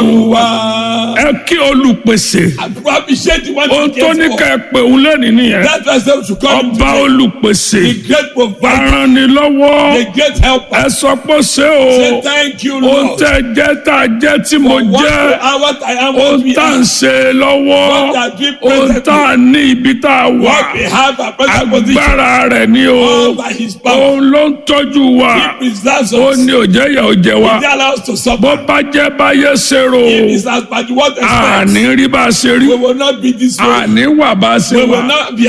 Olúwa. ẹ kí olùpèsè Appreciate the one ohun who tó ní cares ká for. ẹ pè òun lẹ́nìí nìyẹn That's why I said we should come ọba today. olùpèsè The great provider, aranilọ́wọ́ the great helper. ẹ sọ pé ṣé o Say thank you, ohun Lord. tẹ́ jẹ́ tá a jẹ́ tí mo For what jẹ́ you are, what I am, what ohun we tá à ń are, ṣe lọ́wọ́ What are we ohun presently? tá à ní ibi tá a wà what we have, our present position. agbára rẹ̀ ni o All by his power. òun ló ń tọ́jú wa He preserves ó us. ní òjẹ́ yẹ òjẹ́ wa He allows us to bó suffer. bá jẹ́ báyé ṣe rò If it's as bad what expects, àní rí bá a ṣe rí we will not be this way. àní wà bá a ṣe We wà will not be